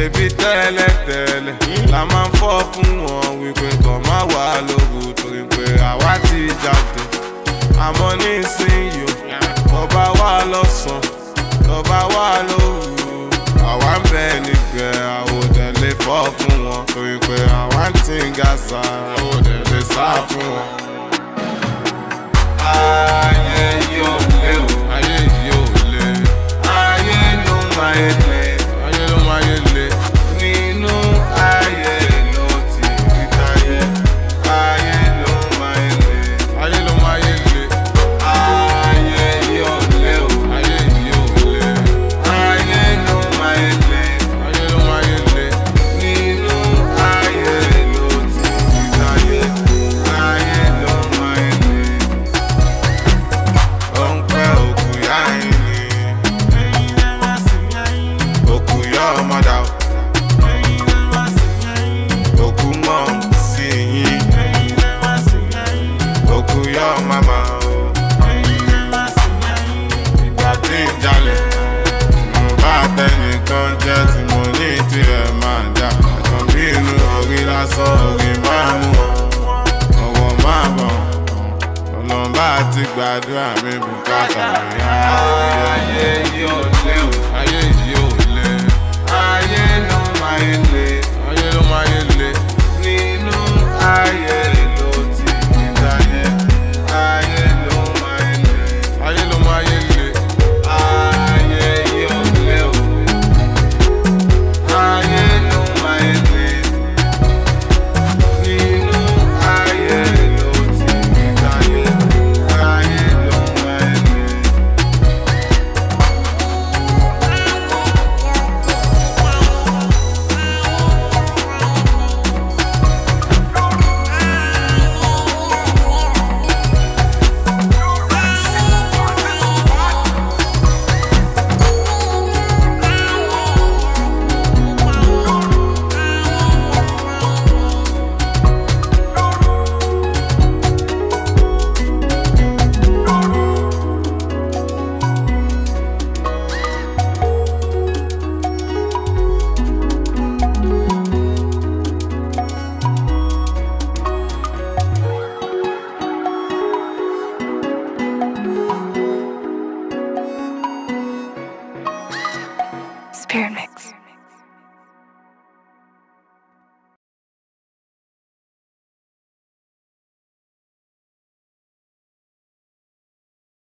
ṣebí tẹ́lẹ̀tẹ́lẹ̀ la máa ń fọ́ fún wọn wípé kàn má wà lóru torí pé àwa ti jáde àmọ́ nísìnyí o tọba wà lọ́sàn tọba wà lóru àwa ń bẹ nígbẹ́ àwòdẹ lè fọ́ fún wọn torí pé àwa ń tí ń ga sa àwòdẹ lè sá fún wọn. ayé yóò lé o ayé yóò lé ayé ló máa ń lé ayé ló máa ń lé nínú ayé ló ti rí táyé ayé ló máa ń lé ayé ló máa ń lé ayé yóò lé o ayé yóò lé ayé ló máa ń lé ayé ló máa ń lé nínú ayé ló ti rí táyé ayé ló máa ń lé ó ń pẹ́ òkú yá ẹ̀yìn òkú yá ọmọdà òkú mọ̀ sí yín òkú yá màmá ìgbà tí ń jalè tí mo bá tẹnìkan jẹ́ tí mo ní tirẹ̀ máa jà ẹ̀kan bí inú orí lásán orí máa mú ọwọ́ máa bọ̀ ọlọ́mbà ti gbàdúrà mi bùkátà mi. ayé yóò lé o ayé yóò lé ayé ló máa ń lé ayé ló máa ń lé nínú ayé ló ti ní dáyé ayé ló máa ń lé ayé ló máa ń lé ayé yóò lé o ayé ló máa ń lé nínú ayé ló ti ní dáyé ayé ló máa ń lé. Spirit Mix.